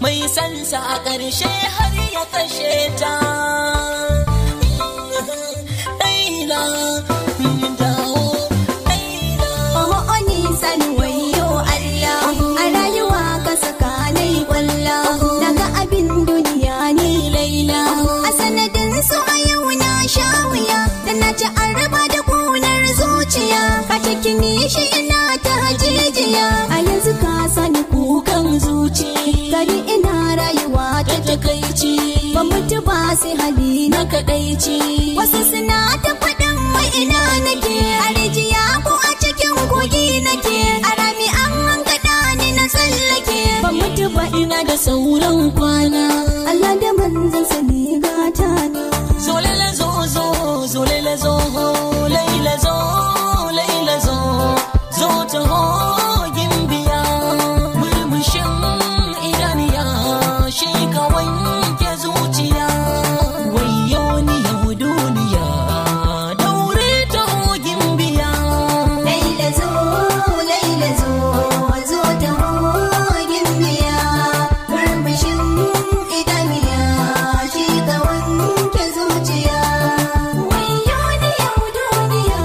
mai sansa a ƙarshe har ya kashe ta Laila dawo Laila Oh, nisan wayo Allah a rayuwa ka saka nai kwalla daga abin duniya ni laila a sanadin su a yau na sha wuya da na ci an raba da kunar zuciya ka cikin shi ina ta hajijiya a yanzu ka sani kukan zuci gari ina rayuwa ta takaici ban mutu ba sai hali na kadaici wasu suna ta faɗin wai ina nake a rijiya ko a cikin kogi nake a rami an hankada ni na tsallake ban mutu ba ina da sauran kwana Allah da manzon sani gata na zo Laila zo zo zo Laila zo Laila zo Laila zo zo taho gimbiya murmushin idaniya shi ka wanke zuciya wayo ni yau duniya daure taho gimbiya Laila zo Laila zo zo ta hogin biya murmushin idaniya shi ka wanke zuciya wayo ni yau duniya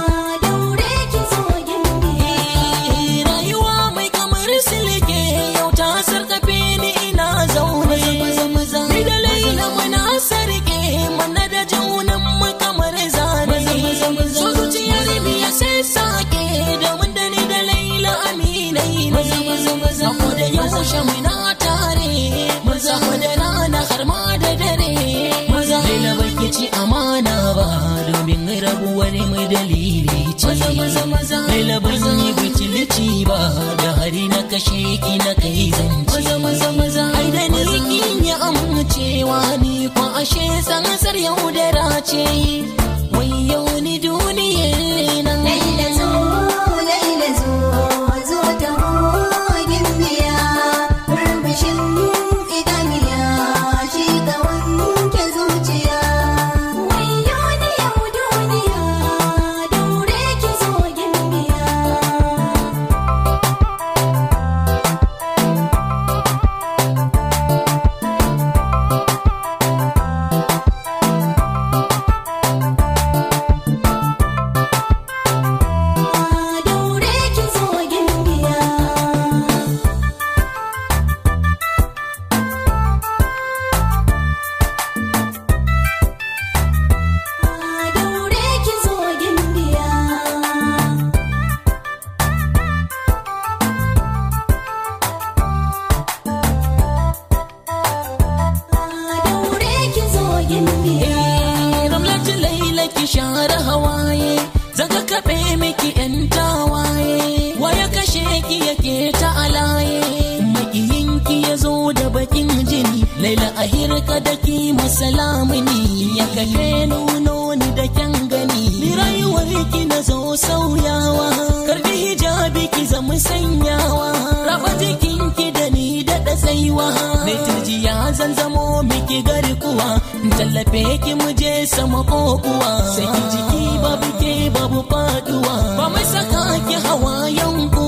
daure ki zo gimbiya rayuwa mai kamar silke yau ta sarkafe ni ina zaune ni da laila muna sarke mana da junan mu kamar zane so zuciyar biya sai sake da mun da ni da laila aminai ne sako da yaushe muna tare sako da rana har ma da dare laila bai ci amana ba domin rabuwar mu dalili ce laila ban yi butulci ba da hari na kashe ki na kai zance ai da ni kin yi amincewa ni ko ashe sansar yaudara ce wai yau ni duniyar nan Laila zo, Laila zo, zo ta hogin biya, murmushin idaniya, shi ka wanke zuciya. Wayo ni yau duniya, daure ki zo gimbiya. daure ki zo gimbiya daure ki zo gimbiya daure ki zo gimbiya ramlatu laila ki share hawaye zaka kaɓe miki yan tawaye waya kashe ki yake ta alaye makiyinki ya zo da bakin jini laila a hirka da ki masalamuni ya kashe nuno ni da kyan gani ni rayuwar ki na zo sauyawa karbi hijabi ki zama sanyawa raba jikinki da ni da da tsaiwa mai turjiya zan zamo miki garkuwa tallafe ki mu je sama ko kuwa sai ki jiki babu ke babu faduwa ba mai saka ki hawayen ku